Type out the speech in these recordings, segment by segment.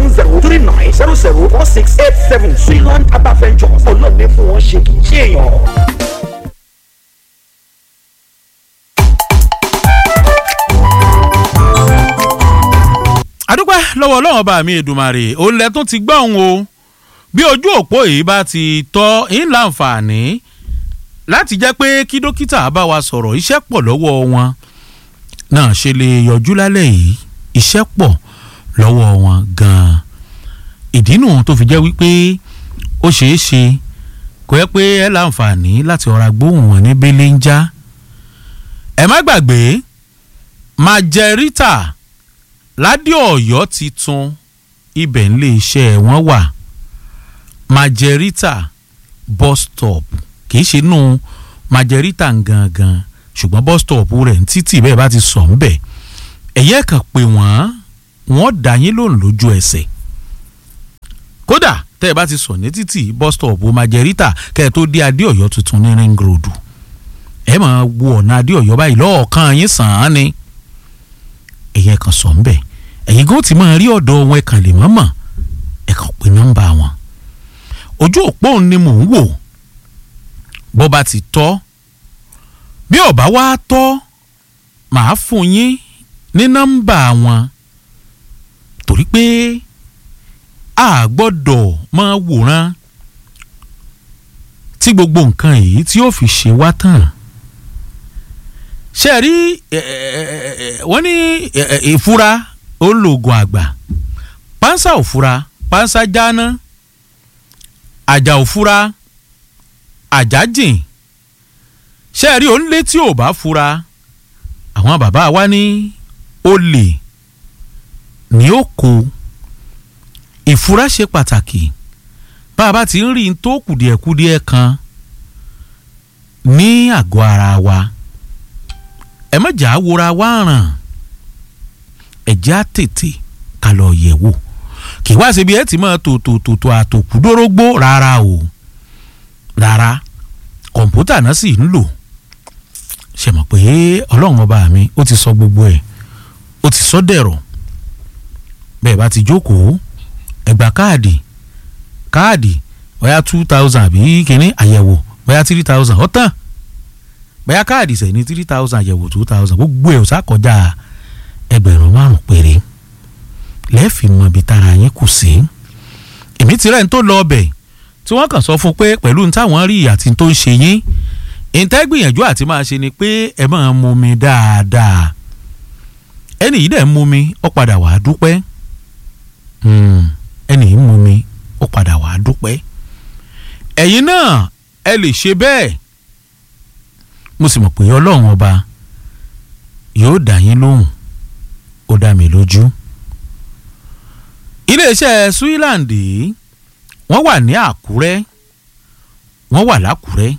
seven zero three nine zero zero four six eight seven Switzerland Herbal Ventures ọlọ́ọ̀ni fún wọn ṣe kì í ṣe èèyàn. adúpẹ́ lọ́wọ́ ọlọ́run ọba mi èdùmàrè òun lẹ tún ti gbọ́ òun o bí ojú òpó yìí bá ti tọ́ ń láǹfààní láti jẹ́ pé kí dókítà bá wa sọ̀rọ̀ iṣẹ́ pọ̀ lọ́wọ́ wọn náà ṣe lè yọjú lálẹ́ yìí iṣẹ́ pọ̀ lọ́wọ́ wọn gan-an ìdí nù tó fi jẹ́ wípé ó ṣeé ṣe kò yẹ pé ẹ láǹfààní láti ọ̀rá gbóhùn wọn ní bẹ́lẹ́ ń já ẹ má gbàgbé májẹ̀rítà ládé ọ̀yọ́ titun ibẹ̀ ńlẹ̀ iṣẹ́ wọn wà májẹ̀rítà bus stop kì í ṣe nù májẹ̀rítà gangan ṣùgbọ́n bus stop rẹ̀ ń títì bẹ́ẹ̀ bá ti sọ̀ ń bẹ̀ ẹ̀yẹ́ kan pé wọ́n wọ́n dá yín lóhùn lójú ẹsẹ̀ kódà tẹ́ ẹ bá ti sọ̀ ní títì bus stop májẹ̀rítà kẹ́ ẹ tó dé adé ọ̀yọ́ tuntun ní ring road ẹ máa wo ọ̀nà adé ọ̀yọ́ báyìí lọ́ọ̀kan yín sàn án ni ẹ̀yẹ́ kan sọ̀ ń bẹ̀ ẹ̀yin gan ti máa rí ọ̀dọ̀ wọn ẹ̀kan lè mọ́mọ́ ẹ̀kan pé nọ́mbà wọn ojú òpó ni mò ń wò bó bá ti tọ́ bí ọ̀bá wá tọ́ màá fún yín ní nọ́mbà wọn torí pé a gbọ́dọ̀ máa wòran tí gbogbo nǹkan yìí tí ó fi ṣe wá tán ṣe rí wọ́n ní ìfura olóògùn àgbà pánsá òfura pánsá jáná àjà òfura àjà jìn ṣe rí onílé tí ò bá fura àwọn bàbá wa ní olè ní ó kó ìfura ṣe pàtàkì bá a bá ti ń rí n tó kùdìẹ̀kudiẹ kan ní àgọ́ ara wa ẹ má jà á wora wá ràn ẹ̀jẹ̀ á tètè ká lọ yẹ̀ wò kì í wá síbi ẹ ti máa tò tò tò tò àtòkù dórógbó rárá o rárá kọ̀ǹpútà náà sì ń lò ṣe mọ̀ pé ọlọ́run ọba mi ó ti sọ gbogbo ẹ̀ ó ti sọ dẹ̀rọ̀ bẹ́ẹ̀ bá ti jókòó ẹ gba káàdì káàdì bóyá two thousand àbí kínní àyẹ̀wò bóyá three thousand ọ̀tàn bóyá káàdì sẹ̀ ní three thousand àyẹ̀wò two thousand gbogbo ẹ̀ ò sá kọjá ẹgbẹ̀rún márùn péré lẹ́ẹ̀fì mọ ibi tára yín kù sí èmi ti rẹ̀ ń tó lọ ọbẹ̀ tí wọ́n kàn sọ fún pé pẹ̀lú ní táwọn rí àti tó ń ṣe yín ìtẹ́ gbìyànjú àti máa ṣe ni pé ẹ máa mu mi dáadáa ẹnì yìí dẹ̀ ń mu mi ó padà wàá dúpẹ́ ẹnì yìí ń mu mi ó padà wàá dúpẹ́ ẹ̀yin náà ẹ lè ṣe bẹ́ẹ̀ mo sì mọ̀ pé ọlọ́run ọba yóò dá yín lóhùn ó dá mi lójú. iléeṣẹ́ Switzerland wọ́n wà ní Àkúrẹ́ wọ́n wà lákúrẹ́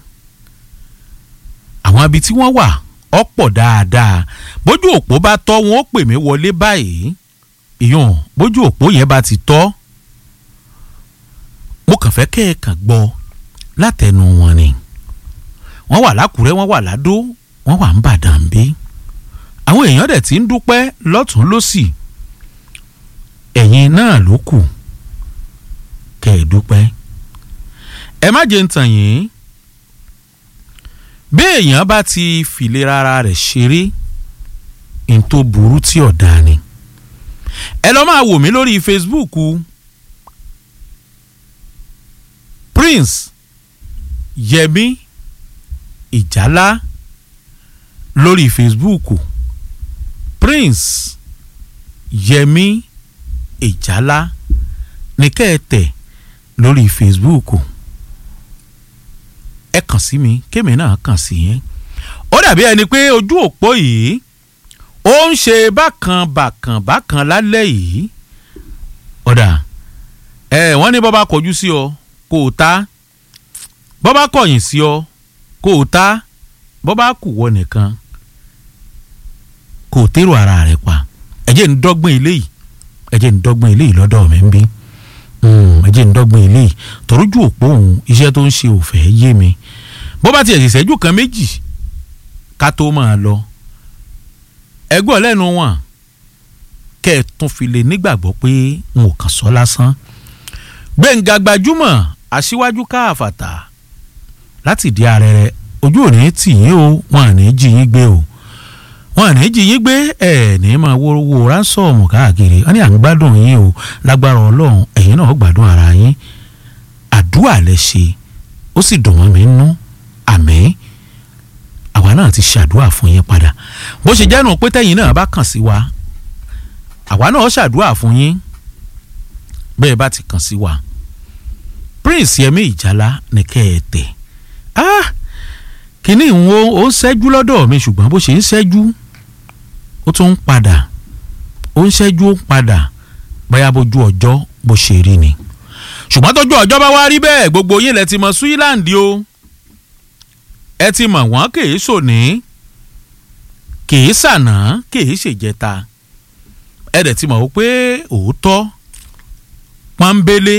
àwọn ibi tí wọ́n wà ọ̀pọ̀ dáadáa bójú òpó bá tọ́ wọn ó pè mí wọlé báyìí ìyọ̀n bójú òpó yẹn bá ti tọ́ mo kàn fẹ́ kẹ́ ẹ kàn gbọ́ látẹnu wọn ni wọ́n wà lákúrẹ́ wọ́n wà ládó wọ́n wà ń bàdàn bí àwọn èèyàn dẹ̀ ti ń dúpẹ́ lọ́tún lọ́sì ẹ̀yin náà ló kù kẹ́ ẹ dúpẹ́ ẹ má jẹ́ ń tàn yín bí èèyàn bá ti fìlera ara rẹ̀ ṣeré n tó burú tí ọ̀dà ni ẹ lọ́ máa wò mí lórí Facebook Prince Yẹmi Ìjálá lórí Facebook Prince Yẹmi Ìjálá ní kẹ́ẹ̀tẹ̀ lórí Facebook ẹ kàn sí mi kémi náà kàn sí yẹn ó dàbí ẹni pé ojú òpó yìí ó ń ṣe bákan bákan bákan lálẹ́ yìí ọ̀dà ẹ wọ́n ní bọ́bá kọjú sí ọ kó o ta bọ́bá kọ̀yìn sí ọ kó o ta bọ́bá kù wọ nìkan kó o tèrò ara rẹ pa ẹ jẹ́ ń dọ́gbọ́n eléyìí ẹ jẹ́ ń dọ́gbọ́n eléyìí lọ́dọ̀ mi ń bí ẹ jẹ́ ń dọ́gbọ́n eléyìí tọ́rọ́jú òpó òun iṣẹ́ tó ń ṣe ò fẹ́ yé mi bó bá tiẹ̀ ṣèṣẹ́jú kan méjì ká tó máa lọ ẹgbọ́n lẹ́nu wọn kẹ́ ẹ tún fi lè nígbàgbọ́ pé n ò kàn sọ lásán gbẹ̀ngà gbajúmọ̀ aṣíwájú káàfàtà láti di arẹrẹ ojú òní tì yín o wọn à ní jí yín gbé o wọn à ní jí yín gbé ẹ ní máa wo wo ránsọ̀mù káàkiri wọn ní à ń gbádùn yín o lágbára ọlọ́run ẹ̀yin náà gbádùn ara yín àdúrà lẹ ṣe ó sì dùn wọ́n mi nú àmín àwa náà ti ṣàdúrà fún yín padà bó ṣe jẹ́nu pé tẹ́yìn náà bá kàn sí wa àwa náà ṣàdúrà fún yín bẹ́ẹ̀ bá ti kàn sí wa prince yẹmi ìjálá ní kẹ́ ẹ tẹ̀ ah kínní ìwọ ó ń ṣẹ́jú lọ́dọ̀ mi ṣùgbọ́n bó ṣe ń ṣẹ́jú ó tún ń padà ó ń ṣẹ́jú ó ń padà bóyá bójú ọjọ́ bó ṣe rí ni ṣùgbọ́n tójú ọjọ́ bá wá rí bẹ́ẹ̀ gbogbo yín lẹ ti mọ Switzerland o ẹ ti mọ̀ wọ́n kì í sòní kì í sànà kì í ṣèjẹta ẹ dẹ̀ ti mọ̀ wípé òótọ́ pọ́nbélé